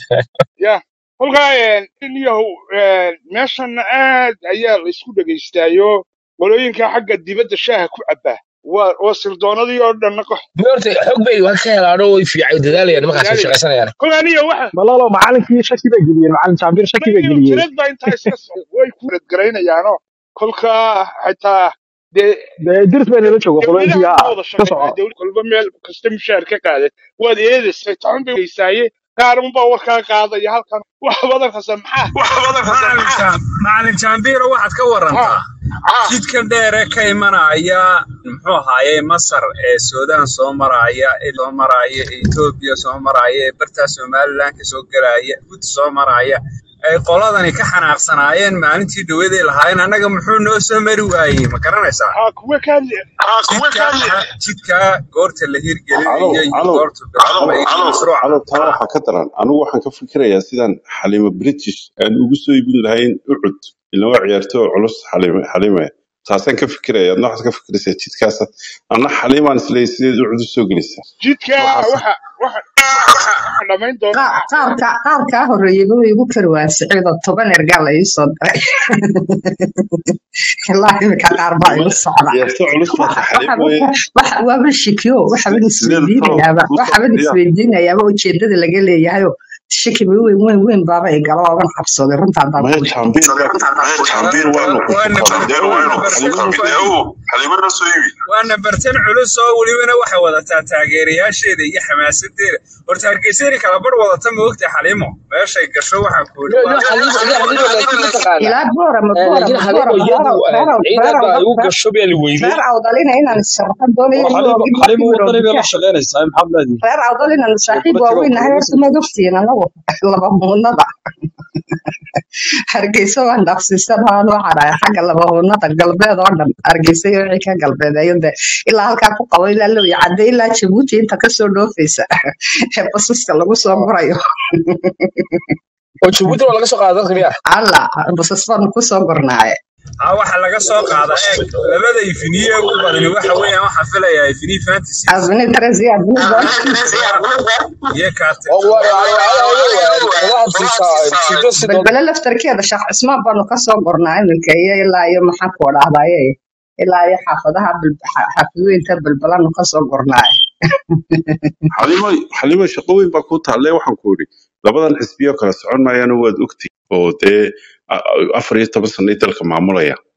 ya kolkaa niyahow meeshana aad ayaa la isku dhegaystaayo qolooyinka xagga dibadda shaaha ku cabbaa waa waa sirdoonadii oo dhanna qox horta xog bay wax ka helaano way fiican dadaalayaan markaas way shaqaysanayaan kolkaa niyo waxa malalo macalinkii shaki bay geliyeen macalin jaambir shaki bay niyo geliyeen tirad baa intaa iska socda way ku radgaraynayaanoo kolkaa xitaa dee dee dirs bay nala jooga qolooyinkii dowladaha haa wada ka shaqeynaa soco dowlad kolba meel kasta mushaar ka qaadan waad eedaysay taxun bay weysaaye qaar unbaa warkaa qaadaya halkan wax badan kasta maxaa macalin Jam- macalin jaambiiro waxaad ka ha warantaa ha jidka dheere ka imanaya muxuu ahaaye masar ee suudaan soo maraya ee soo maraya ee etoobiya soo maraya ee bartaa somalilanka soo gelaya guud soo maraya ay qoladani ka xanaaqsanaayeen maalintii dhawaday lahaayeen annaga muxuu noo soo mari waayey ma garanaysaa ha kuwa ka hadli jidka jidka goorta la hirgelinayo calow iyo calow goorta bilaabmay iyo mashruuca calow taa waxaa ka daran anigu waxaan ka fikirayaa sidaan xalimo british aan ugu soo iibin lahayn ucud ilaa waa ciyaartoo culus xalime xalime taasaan ka fikiraya adna waxaad ka fikiraysaa jidkaas anna xalimaan isleeyahay sideed ucud u soo gelaysaa jidka waxaas waxa waxa waxa dhamayn doona Qaar qaar ka qaar kaa horreeyay buu igu kari waayay siciid oo toban ergaa la ii soo diray ilaa imika qaar baa igu socda ciyaartoo culus baa waxa ka xalim waxa mooye waxa waaba shikiyo waxaban sideed talo isweydiinayaaba kusoo waxaban fadhiya isweydiinayaaba ujeedada laga leeyahayo shiki weyn weyn weyn baaba ay galo ooban cabsaday runta haddaan maya kuu sheego jaambiir baa jaambiir waanu ku waa fuqaday dee waa waanu nambartan xalimana waa nambartan culus oo welibana waxay wadataa taageerayaasheeda iyo xamaasadeeda horta hargeysani kala bar wadata ma ogta xalimo meeshay gasho waxaan ku no yidhi no waa xaliimo ina xaliimo laakiin ma taqaanaa ilaa boorama Eh, boorama laakiin xaliimo boorama iyadu reer reer ciidan reer baa igu reer gasho baa la weyday reer awdalina inaan sharaxan doonayo war inuu xaliimo ogid xaliimo markii wadani bay maroodiga la shaqaynaysaa maxaad leedihi reer awdal inaan saaxiib kula tago waaweyn nahay xaliimo horta maad ogtihiin anagu laba muunada hargeysa waan dhaafsiisan waan waxaan xagga laba muunada galbeed oo dhan hargeysa iyo wixii ka galbeedeeyo de ilaa halkaa ku qabo ilaa low iyo cadde ilaa jabuuti inta kasoo dhoofaysa ee basaska lagu soo gurayo oo jabuuti waa laga soo qaaday dadka miya alla basas baanu kusoo gurnaaye aa waxa laga soo qaadaa eeg labada ifiniye ugu badani waxa weeyaan waxaan filayaa ifiniye fantasies azmini taresi azmini doon iyo kaartin oo waa wadaha siisa sido sido balbele laftarkeeda sheekh cismaan baanu kasoo gurnaa iminka iyo ilaa iyo maxaan ku dhahdaye ilaa iyo xaafadaha Bal- xa- xaafadooyinka balbalanu kasoo gurnaaye xalimo xalimo shaqo weyn baa ku taalle waxaan ku idhi labadan xisbiyo kala socon maayaana waad ogtay oo dee a- a- afar iyo toban sanay dalka maamulaya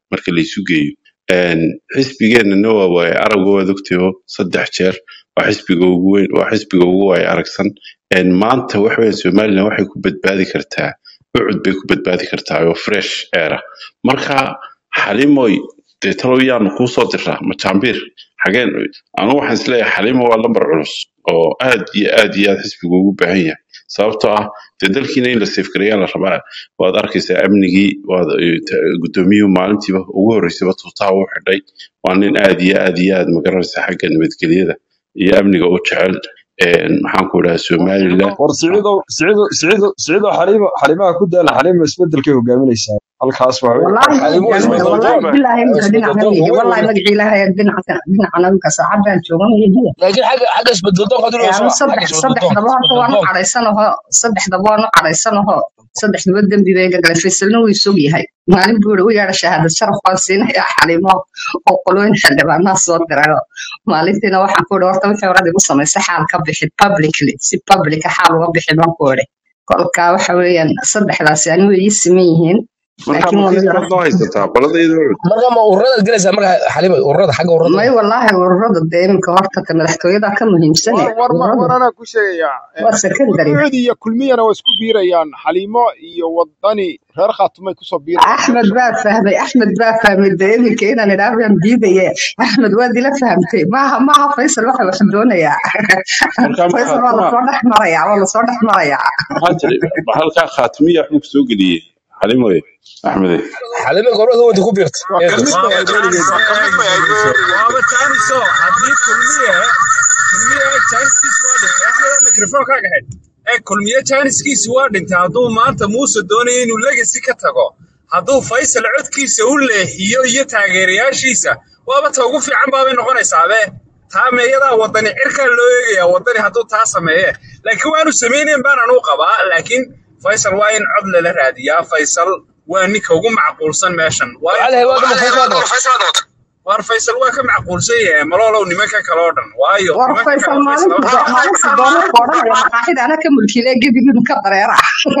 marka la isu geeyo Een, xisbigeennana waa waaye aragga waad ogtahay oo saddex jeer waa xisbiga ugu weyn waa xisbiga ugu waaye aragsan Een, maanta waxa weeye somalilan waxay ku badbaadi kartaa ucud bay ku badbaadi kartaa oo fresh air ah marka xalimoy dee talow yaanu kuu soo diraa majaambiir xageen anu waxaan isleeyahay xalimo waa lambar culus oo aad iyo aad iyo aad xisbigu ugu baahan yahay sababtoo ah dee dalkiina in la safgareeyaa la rabaa waad arkaysaa amnigii waad eh, ta- gudoomiyuhu maalintiiba ugu horreysayba tuutaha u xidhay waa nin aad iyo aad iyo aad magaranaysa xagga nabadgelyada iyo amniga u jecel Een, maxaan ku idhaha somalilan war siciidow siciidow siciidow siciidow xaliimo xaliimaha ku daala xaliimo isbedelkay hogaaminaysaa halkaas waxa weeye والله ما xalimo جامد isbedel والله doon بالله ما isbedel دينا doon هنيجي weyn والله weyn ما جي لها دينا دينا أنا بك ساعات بان شوفان يجي laakiin xagga xagga isbedel doonka hadii loo يعني soo xagga صدح isbedel صدح doonka دبا هرتا isbedel وانا doonka قريسانه صدح دبا وانا قريسانه صدح دبا دنبي بيغا قال فيسلنا ويسوق يحي maalin buuri u yeedha shahaadad sharaf baan siinaya xalimo oo qolooyin xildhibaanaa soo dirayo maalintiina waxaan ku idhi horta wixii horada igu samaysay xaal ka bixi publicly si publica xaal uga bixi baan ku idhi kolka waxa weeyaan saddexdaasi ani way ii siman yihiin marka laakiin waa mid makiis baad noo haysataa qoladayda ucud marka ma ururadaad gelaysaa marka xalimo ururada xagga ururada may wallaahi ururada dee iminka horta ta madaxtooyada ka muhiimsane war war ma war ururada anaa ku sheegayaa waa secondary ucud iyo kulmiyana waa isku biirayaan xaliimo iyo wadani reer khaatumay kusoo biirayaan axmed baa fahmay axmed baa fahmay dee iminka inaan idhaah baan diidaye axmed waad ila fahamtay maaha maaha faysal waxa wax doonayaa marka ma faysal waa khaatuma lasoo dhex marayaa waa lasoo dhex marayaa maxaa tiri halkaa khaatimiya waxbuu kusoo geliyey xalimoy axmede xalimo gobolada wanta ku biirta waa eedo kamid bay waaba ahayd jaanis weligeed waa kamid bay ahayd weligeed waaba jaaniso haddii kulmiye kulmiye jaaniskiisi waa dhintay axmed mikrofonkaaga xidh ee kulmiye jaaniskiisi waa dhintay hadduu maanta muuse doonayo inuu legasi ka tago hadduu faysal codkiisa u leexiyo iyo taageerayaashiisa waaba ta ugu fiican baabay noqonaysaabe taa meeyadaa wadani cirkaa loo eegayaa wadani hadduu taa sameeye laakiin waanu samaynayn baan anuu qabaa laakiin faysal waa in cod lala raadiyaa faysal waa ninka ugu macquulsan meeshan waayo waxaa lahayd waa dama faysal noqota war faysal waa ka macquulsan yahay maloolow nimanka kale oo dhan waayo war nimanka faysal kale faysal maalinta do- maalinta doona ku odhanaya maqaaxida ana ka mulkiile gebigiinu ka dareera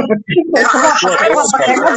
faysal waa waa waa waa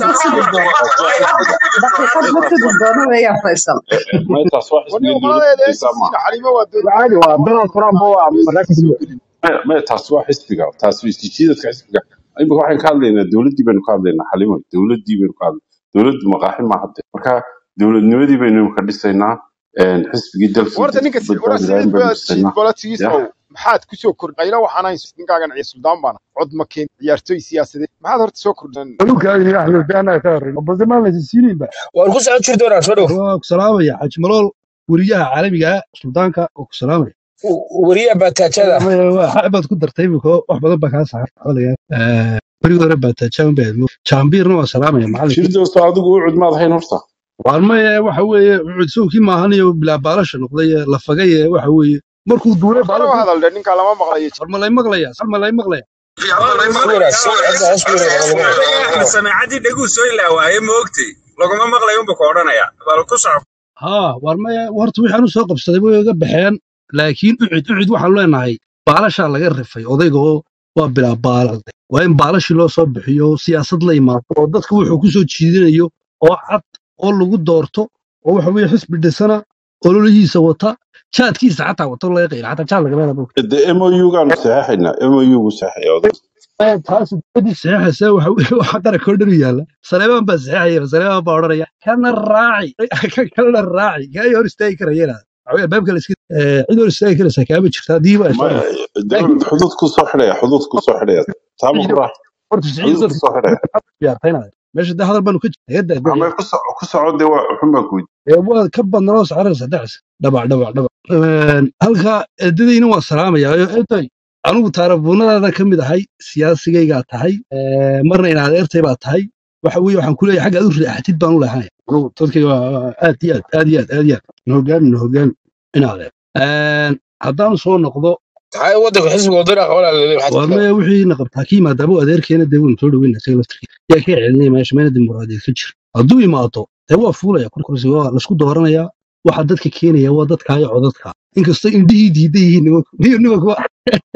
daqiiqad waa ma sidi waa doono waa daqiiqad ma sidi doono weeyaan faysal maytaas waa waniga xisbiga dowladda qoladeeda xiisaa maaha SSC xaliimo waa doon caadi waa donald trump waa maraykanka soo gelin maytaas waa xisbiga taas waa isjiidadka xisbiga imika waxaan ka hadlaynaa dowladdii baynu ka hadlaynaa xalimo dowladdii baynu ka hadlaynaa dowladdu maqaaxi ma hadde marka dowladnimadii baynu imika dhisaynaa een, xisbigii dalkii warta dadka ninka ku si- wara badbaadi lahayn siciid baynu ba siciid dhisaynaa bolitigiisow ya maxaad kusoo kordhayna waxaan ahayn ninkaagan ciyaar suldaan baana cod ma keen ciyaartoy siyaasadeed maxaad horta soo kordhan dhulkaagii axmed baana ka horreyn bazamaan laysiisiinayba waan ku socon jiri doonaa soo dhow waa ku salaamaya xaaji malool weriyaha caalamiga ah suldaanka oo ku salaamaya weriya baataajada xaq baad ku dartay imika wax badan baa kaa saara xolaya berigii hore baataajaan baa jaambiirna waa salaamaya macallinka shirdosto adigu u cudmaad hayn horta waalmaya waxa weeye cudsowkii maahanayo bilaa baalasha noqday ee la fagay ee waxa weeye markuu duulay hore u baalashu hadal dhe ninka lama maqlayo sarmalay maqlaya sarmalay maqlaya waa la suura maqlayaa suura waa hadda hoos ku yara odaga axmed sameecadii dheguu soo ilaawaaye ma ogtay laguma maqlayo unba ku odhanaya bal ku soco haa waalmaya horta waxaan u soo qabsaday way iga baxeen laakiin ucid ucid waxaan leenahay baalashaa laga rifay odayga oo waa bilaa baalal waa in baalashii loo soo bixiyo siyaasad la imaado oo dadka wuxuu ku soo jiidinayo oo cad oo lagu doorto oo waxa weeye xisbi dhisana ololihiisa wata jaadkiisa xataa wato laga qayla xataa jaad lagama helo de mou-gaanu saxeexaynaa mou-gu saxeeya oday taas dibadii saxeexaysa waxa weeye waxa qaranka oo dhan u yaalla saleebaan baa saxeexaya saleebaan baa odhanaya kana raaci kan kalena raaci kaa hor istaagi karayana waxaweye albaabka la iska eh, cid hor istaagi karaysa kaama jirta haddii ba ay soo ma noqoto de laakiin xuduud ku soo xidhaya xuduud ku soo xidhaya taama ku ciidan raax horta siciid xuduud ku dadka soo xidhaya ciyaartaynaya meesha de hadal baanu ka jirta heedda ama ku soco ku soco de waa xun baan ku ee waa ka badnanoo sacaraysa dhacsa dhabac dhabac dhabac Een, halka eedadayna waa salaamaya eeday anigu taarabuunadaada ka mid ahay siyaasigaygaa tahay ee, marna in adeertay baa tahay waxa weeye waxaan ku leeyahay xagga aad u raaxatid baan u leehanaya anigu dadkayga waa aad iyo aad aad iyo aad aad iyo aad na hogaami na hogaami in adeer Een, haddaan soo noqdo tahay wadanka xisbiga wadana qabanaa laleeyahay waxaad waa ku maya wixii na qabtaa ka yimaadaaba adeerkeena dee waynu soo dhaweyna isaga laftirkiisa yaa ka celinaya meesha meena dimuqraadiyeed ka jira hadduu imaado dee waa fuulaya kurkursi waa laisku dooranayaa waxa dadka keenaya waa dadka iyo codadka inkastoo indhihii diidan yihiin nimanku niyo nimanku waa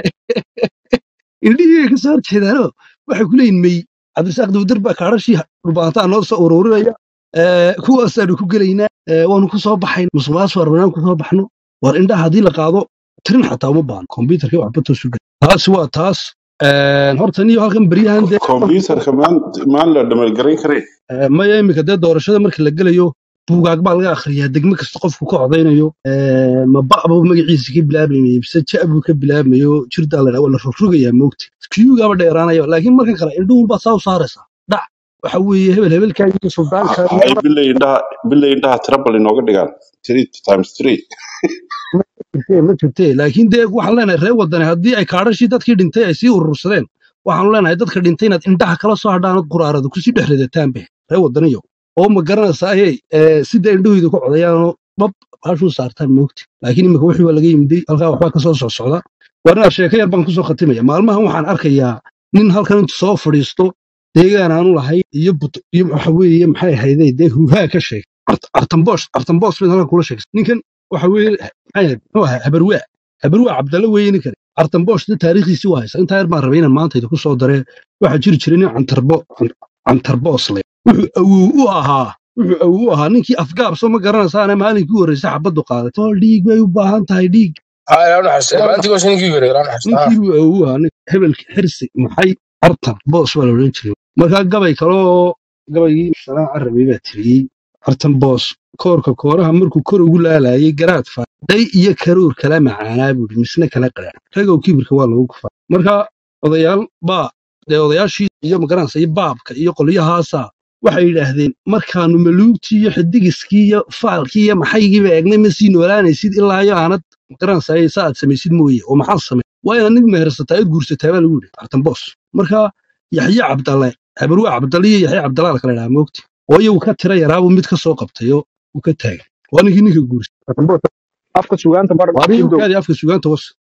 indhihii ay kasoo horjeedaano waxay ku leeyihin mey cabdirasaaq dawdar baa kaadhashii dhulbaantaa noo soo ururinaya Eh, kuwaasaanu ku gelaynaa Eh, waanu ku soo baxayn musuqmaasuq arbanaanu ku soo baxno war indhaha haddii la qaado tirin xataa uma baahno kombyutarka waxba toosu gel taasi waa taas Eh, horta niyo halkan beryahan dee kombyutarka maan maan la dhamalgarayn kareen Eh, maya iminka dee doorashada marka la gelayo buugaag baa laga akhriyaa degme kasta qofku ka codaynayo Eh, ma ba'buu magaciisa ka bilaabmayay mise ja buu ka bilaabmayo jirdaa la waa la rogrogayaa moogta kiyugaaba dheeraanaya laakiin marka kale indhuhun baa saa u saaraysaa dhac waxa weeye hebel hebelkaa iyo suldaanka ay bilay indhaha bilay indhaha tirabal inooga dhigaan three times three ma jirtee ma jirtee laakiin dee waxaan leenahay reer wadani haddii ay kaadhashii dadkii dhintay ay sii urursadeen waxaanu leenahay dadka dhintay inaad indhaha kala soo hadhaan ood quraarada kusii dhex ridataan be reer wadaniyo oo ma garanaysaa hey sida indhahooda ku codayaanoo bab baashuu saartaan moogti laakiin imika wixii waa laga yimiday halkaa waxbaa kasoo socsocda warna sheeko yar baan kusoo khatimaya maalmahan waxaan arkayaa nin halkan intu soo fadhiisto deegaan aanu lahay iyo but iyo waxa weeye maxay ahaydee dee huuhaa ka sheeg artamboos artamboos mid halkan kula sheegay ninkan waxa weeye maxay ahayd muxuu ahaa habarwaa habarwaa cabdalla weeye ninkan artamboos de taariikhdiisi waa haysa intaa yar baan rabay inaan maanta idinku soo daree waxaa jiri jiray nin cantarbo cantarboos le wuxuu awow u ahaa wuxuu awow u ahaa ninkii afgaabso ma garanaysaane maalinkii u horreysay xabaddu qaadatay oo dhiig bay u baahan tahay dhiig haa ilaa naxariista maalintii goosha ninkii yore ilaa naxariista haa ninkii buu awow u ahaa nin hebelki xirsi maxay artan boos baa la odhan jiray markaa gabay kaloo gabaygii salaan carabi baa tiriyey artan boos koorka kooraha markuu kor ugu laalayay garaad faadhay iyo karuur kala macaanaa buuri misna kala qadhaan ragow kibirka waa lagu kufaa marka odayaal baa dee odayaashii iyo magaranaysa iyo baabka iyo qolyahaasa waxay yidhaahdeen markaanu maluugtii iyo xidigiskii iyo faalkii iyo maxaygiiba eegnay ma sii noolaanaysid ilaa iyo aanad magaranaysa sa aad samaysid mooye oo maxaad samay waa inaad nig mehersataa id guursataa baa lagu yidhi artan boos marka yaxye cabdalle habarwaa cabdalle iyo yaxye cabdalla la kala idhaha moogti oo iyagu ka tira yaraabuu mid ka soo qabtay oo uu ka taagay waa ninkii ninka guursay afka sugaanta bar waa ninkii kidow kaadii afka sugaanta was